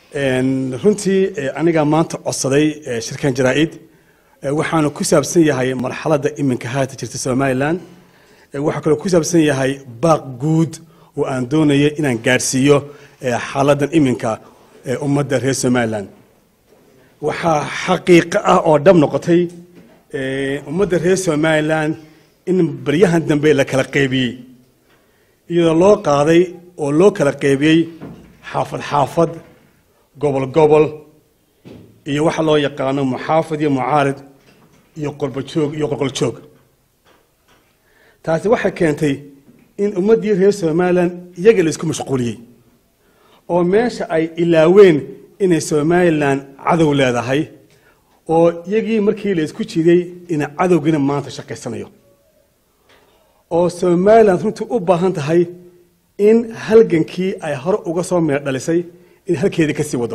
runtii anigaa maanta codsaday shirkan jaraa-id waxaanu ku saabsan yahay marxaladda iminka haata jirta somalilan waxaa kaloo ku saabsan yahay baaq guud oo aan doonaya inaan gaadhsiiyo xaaladan iminka ummadda reer somalilan waxaa xaqiiqo ah oo dhab noqotay ummadda reer somalilan in baryahan dambe la kala qaybiyey iyadoo loo qaaday oo loo kala qaybiyey xaafad xaafad gobol gobol iyo waxa loo yaqaano muxaafid iyo mucaarid iyo qolbojoog iyo qolqoljoog taasi waxay keentay in ummaddii reer somalilan iyaga la isku mashquuliyey oo meesha ay ilaaween inay somalilan cadow leedahay oo iyagii markii la isku jiday ina cadowgiina maanta shaqaysanayo oo somalilan runtii u baahan tahay in halgankii ay hore uga soo meer dhalisay in halkeedii ka sii wado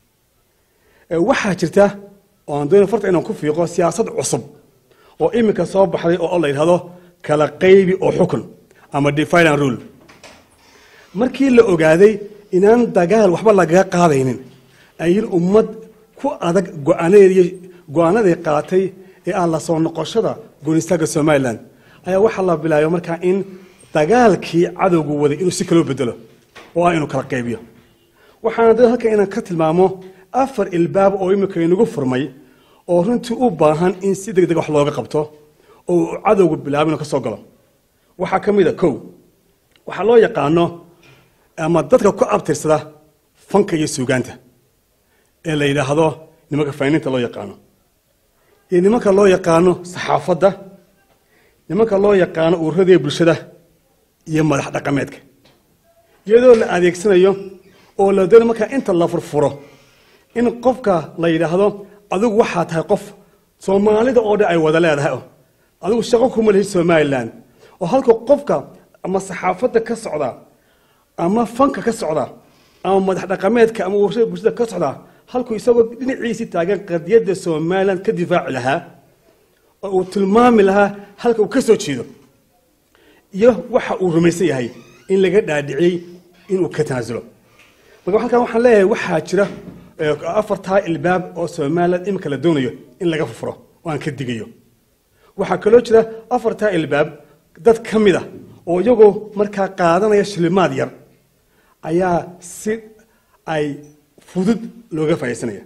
waxaa jirta oo aan doona farta inaan ku fiiqo siyaasad cusub oo iminka soo baxday oo la yidhahdo kala qaybi oo xukun ama definan rule markii la ogaaday inaan dagaal waxba lagaga qaadaynin ayin ummad ku adag go-aanadeed go-aanaday qaatay ee ah la soo noqoshada goonistaagga somalilan ayaa waxaa la bilaabay markaa in dagaalkii cadowgu waday inuu si kaloo bedelo oo ah inuu kala qaybiyo waxaana da halkan inaan ka tilmaamo afar ilbaab oo imika inagu furmay oo runtii u baahan in si deg deg wax looga qabto oo uu cadowgu bilaabo inuu ka soo galo waxaa ka mid a kow waxaa loo yaqaano ama dadka ku abtirsada fanka iyo suugaanta ee la yidhaahdo nimanka fayniinta loo yaqaano iyo nimanka loo yaqaano saxaafadda nimanka loo yaqaano uurradii bulshada iyo madax dhaqameedka iyadoo la adeegsanayo oo la doona markaa inta la furfuro in qofka la yidhaahdo adigu waxaa tahay qof soomaalida oo dhan ay wada leedahay adigu shaqo kuma lihid somalilan oo halka qofka ama saxaafadda ka socda ama fanka ka socda ama madax dhaqameedka ama warshada bulshada ka socda halkuu isagoo dhinaciisii taagan qadiyadda somalilan ka difaaci lahaa oo uu tilmaami lahaa halka uu ka soo jeedo iyo waxa uu rumaysan yahay in laga dhaadhiciyey inuu ka tanaasulo marka halkan waxaan leeyahay waxaa jira afartaa ilbaab oo somalilan iminka la doonayo in laga furfuro oo aan ka digayo waxaa kaloo jira afartaa ilbaab dad ka mid a oo iyagoo markaa qaadanaya shilimaad yar ayaa si ay fudud looga faa'idaysanaya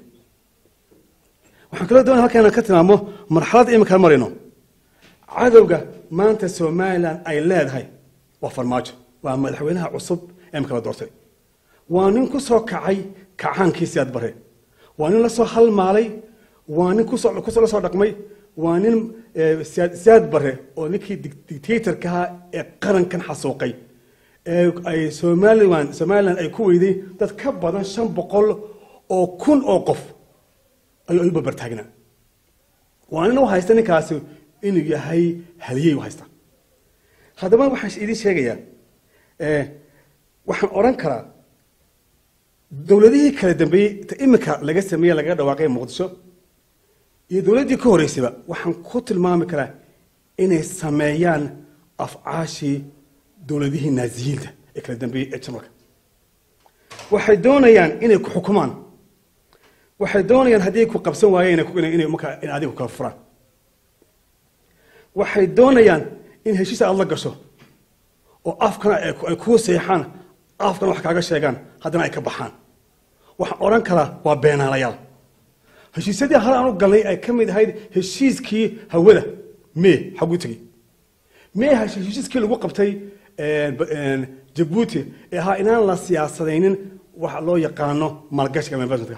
waxaan kaloo doonaya halkan inaan ka tilmaamo marxaladda iminka marayno cadowga maanta somalilan ay leedahay waa farmaajo waa madaxweynaha cusub ee imika la doortay waa nin ku soo kacay kacaankii siyaad bare waa nin la soo halmaalay waa nin kusoo la soo dhaqmay waa nin siyaad bare oo ninkii dictatorkaha ee qarankan xasuuqay ee ay somalilan somalilan ay ku weyday dad ka badan shan boqol oo kun oo qof ayuu ay babartaagnaa waa nin u haysta ninkaasi inuu yahay haliyey u haysta haddaba waxaan idiin sheegayaa waxaan odhan karaa dowladihii kala dambeeyey ta iminka laga sameeye lagaga dhawaaqay muqdisho iyo dowladdii ka horreysayba waxaan ku tilmaami karaa inay sameeyaan afcaashii dowladihii naaziyiinta ee kala dambeeyey ee jamalka waxay doonayaan inay ku xukumaan waxay doonayaan haddii ku qabsan waayeen inay markaa in adigu kala furaan waxay doonayaan in heshiis aad la gasho oo afkana ay kuu seexaan afkana wax kaaga sheegaan haddana ay ka baxaan waxaan odhan karaa waa beenaalayaal heshiisyadii hore aan u galnay ay ka mid ahayd heshiiskii hawada mee xagu tegey mee heshiiskii lagu qabtay jabuuti ee ahaa inaan la siyaasadaynin waxa loo yaqaano maalgashiga ama investmentka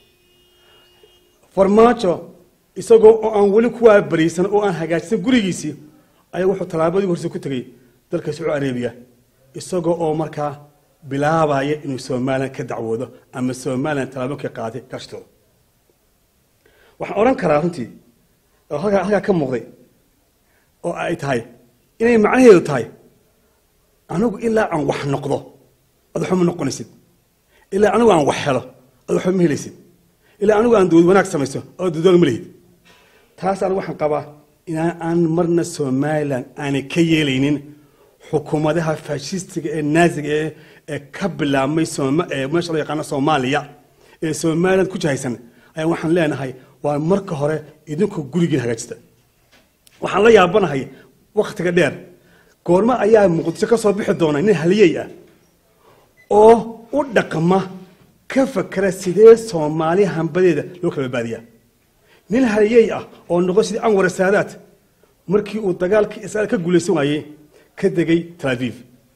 farmaajo isagoo oo aan weli kuwaa bariisan oo aan hagaajisan gurigiisii ayaa wuxuu tallaabadii horse ku tegey dalka sacuudi arabiya isagoo oo markaa bilaabaya inuu somalilan ka dacwoodo ama somalilan tallaaboonkii qaaday kashtooda waxaan odhan karaa runtii oo halkaa halkaa ka muuqday oo ay tahay inay macnaheedu tahay anigu ilaa aan wax noqdo ad waxba ma noqonaysid ilaa anigu aan wax helo ad waxba ma helaysid ilaa anigu aan dowlad wanaag samayso oo dowlad ma lihid taas anigu waxaan qabaa inaan aan marna somalilan aanay ka yeelaynin xukuumadaha faashistiga ee naaziga ee ee ka bilaabmay meesha loo yaqaano soomaaliya ee somaliland ku jahaysan ayaa waxaan leenahay waa marka hore idinku gurigiin hagaajista waxaan la yaabanahay wakhtiga dheer goormo ayaa muqdisho ka soo bixi doona nin haliyey ah oo u dhaqma ka fakera sidee soomaali hambadeeda loo kala badbaadiyaa nin haliyey ah oo noqon sidii anwar saadaat markii uu dagaalkii israel ka guulaysan waayey ka degay tel aviv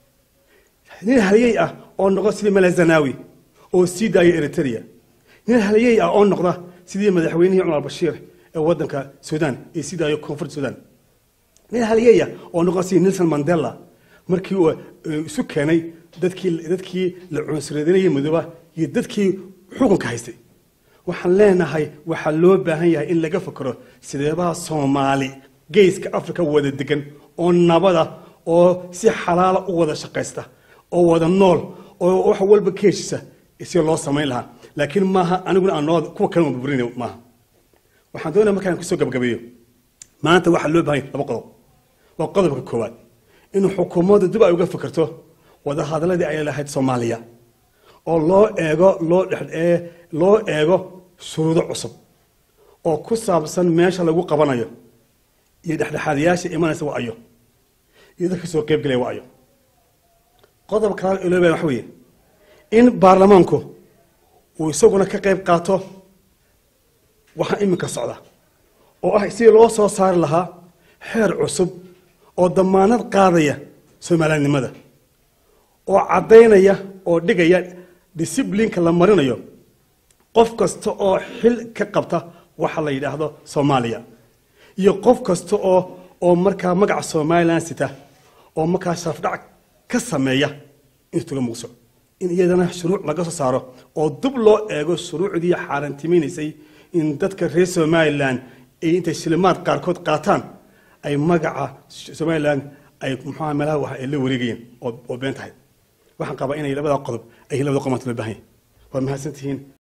nin haliyey ah oo noqda sidii malazanawi oo sii daaya eritrea nin haliyey ah oo noqda sidii madaxweynihii cumar bashiir ee wadanka sudan ee sii daayo koonfurta sudan nin haliyey ah oo noqda sidii nelson mandela markii uu isu keenay dadkii dadkii la cunsureedinayay madooba iyo dadkii xukunka haystay waxaan leenahay waxaa loo baahan yahay in laga fakero sideebaha soomaali geeska africa wada degan oo nabada oo si xalaala u wada shaqaysta oo wada nool oo wax walba ka heshisa si loo samayn lahaa laakiin maaha aniguna aan noo kuwa kale burburin maaha waxaan doonaya markaan kusoo gabagabeeyo maanta waxaa loo baahan yahay laba qodob waa qodobka koowaad in xukuumaddu dib ay uga fikirto wadahadaladii ay lahayd soomaaliya oo loo eego loo dhex loo eego shuruudo cusub oo ku saabsan meesha lagu qabanayo iyo dhexdhexaadayaasha imanaysa waa ayo iyo dadka soo qaybgelaya waa ayo qodobka kalaad ee loo baahan waxa weeye in baarlamaanku uu isaguna ka qayb qaato waxa iminka socda oo ah sidii loo soo saari lahaa xeer cusub oo damaanad qaadaya soomaaliyadnimada oo caddaynaya oo dhigaya disiblinka la marinayo qof kasta oo xil ka qabta waxa la yidhaahdo soomaaliya iyo qof kasta oo oo markaa magaca somalilan sita oo markaa sharafdhac ka sameeya intuga muqso in iyadana shuruuc laga soo saaro oo dib loo eego shuruucdii xaaraantimaynaysay in dadka reer somalilan ay intay shilimaad qaarkood qaataan ay magaca somalilan ay muxuaha meelaha wax ay la wareegayeen oo been tahay waxaan qabaa inay labada qodob ay labada qomaanta loo baahan yahay waa mahadsantihiin